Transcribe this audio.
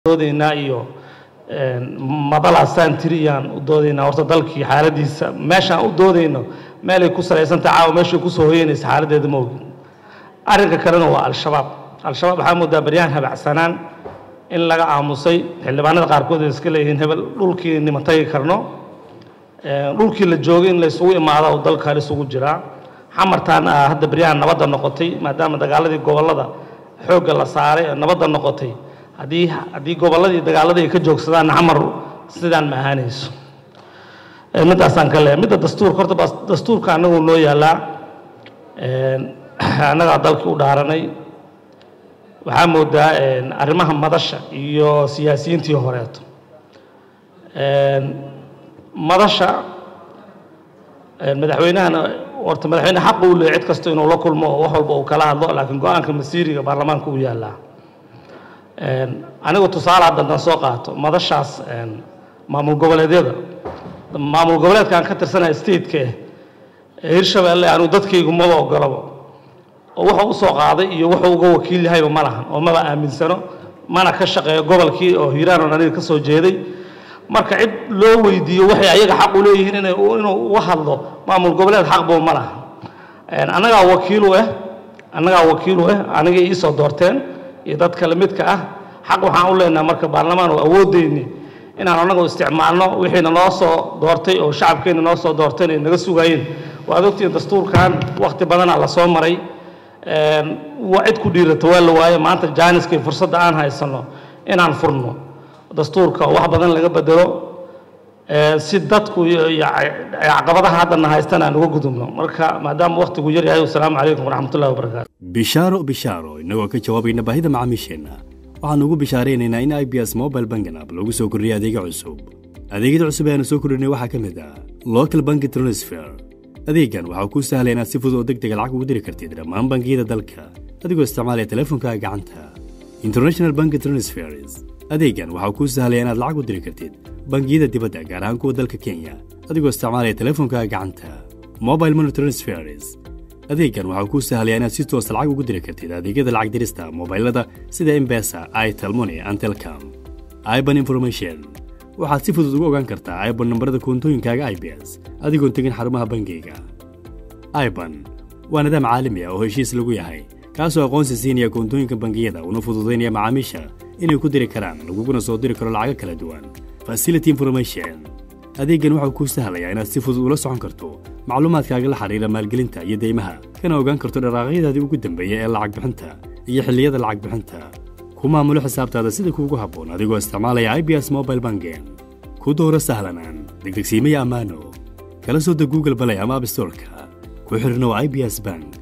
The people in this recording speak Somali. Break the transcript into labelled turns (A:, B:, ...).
A: doodaynaa iyo madalaasaan tiriyaan u doodaynaa horta dalkii xaaladiisa meeshaan u doodayno meelay ku salaysantaha caawa meeshay kusoo hoyanaysa xaaladdeeda ma ogin arrinka kalena waa al-shabaab al-shabaab waxaa moodaa baryahan habacsanaan in laga aamusay xildhibaanada qaarkood ay iska leeyihiin hebel dhulkii nima tagi karno dhulkii la joogay in la isugu imaado oo dalkan isugu jiraa xamartaan ah hadda baryahan nabadda noqotay maadaama dagaaladii gobollada xoogga la saaray oo nabadda noqotay haddii haddii gobolladii dagaaladii ay ka joogsadaan xamar sidaan ma ahaanayso middaasaan ka leeyahay midda dastuurka horta bas dastuurka annagu noo yaallaa annagaa dalkii u dhaaranay waxaa moodaa arrimaha madasha iyo siyaasiyiintii horeeto madasha madaxweynahana horta madaxweyne xaq uu leeyahy cid kasta inuu la kulmo oo wax walba uu kala hadlo laakiin go-aanka masiiriga baarlamaanka u yaallaa anigu tusaale haddantan soo qaato madashaas maamul goboleedyada maamul goboleedkaan ka tirsanaya stateka eh ee hirshabeelle anigu dadkaygu maba ogolaba oo wuxuu u soo qaaday iyo wuxuu uga wakiil yahayba ma lahan oo maba aaminsano mana ka shaqeeyo gobolkii oo hiiraan oo aniga ka soo jeeday marka cid loo weydiiyo waxay ayaga xaq u leeyihiin inay inuu uga hadlo maamul goboleed xaqbo ma laha annagaa wakiilu ah annagaa wakiilu ah anigay iisoo doorteen iyo dad kale midka ah xaq waxaan u leenaha marka baarlamaan oo awoodeyni inaan annagu isticmaalno wixiina noo soo doortay oo shacabkeenna noo soo doorteen ay naga sugaayeen waad ogtihiin dastuurkan wakhti badanaa la soo maray waa cid ku dhiirata waa la waaye maanta jaaniska iyo fursadda aan haysanno inaan furno dastuurka wax badan laga bedelo si dadku iyo caqabadaha haddana haystan aan uga gudubno marka maadaama wakhtigu yar yahay wasalaamu calaykum waraxmatullahi wabarakaatu
B: bishaaro bishaaro innagoo ka jawaabayna baahida macaamiisheenna waxaannu ugu bishaaraynaynaa in i b s mobile banking app lagu soo kordhiyay adeega cusub adeegyada cusub ee aanu soo kordhinay waxaa ka mid ah local banki transfer adeeggan waxaa kuu sahlaya inaad si fudud oo deg dega lacag ugu diri kartid dhammaan bangiyada dalka adigoo isticmaalaya teleefonkaaga gacanta international banki transfers adeeggan waxaa kuu sahlaya inaad lacag u diri kartid bangiyada dibadda gaar ahaan kuwa dalka kenya adigoo isticmaalaya teleefonkaaga gacanta mobile money transfers adeeggan waxaa kuu sahlaya inaad si toosa lacag ugu diri kartid adeegyada lacag dirista mobailada sida embesa itelmoni and telcom iban information waxaad si fudud ugu ogaan kartaa iban nambarada koontooyinkaaga i b s adigoon tegin xarumaha bangiyga iban waa nidaam caalami ah oo heshiis lagu yahay kaasoo aqoonsi siinaya koontooyinka bangiyada una fududaynaya macaamiisha inay ku diri karaan laguguna soo diri karo lacago kala duwan facility information adeeggan waxau kuu sahlayaa inaad si fudud ula socon karto macluumaadkaaga la xidhiira maalgelinta iyo deymaha kana ogaan karto dharaaqyadaadii ugu dambeeya ee lacag bixinta iyo xilliyada lacag bixinta ku maamulo xisaabtaada sida kuugu habboon adigoo isticmaalaya i b s mobile banking ku dooro sahlanaan degdegsiimaya ammaano kala soo deg google balay ama abstorka ku xidhnow i b s bank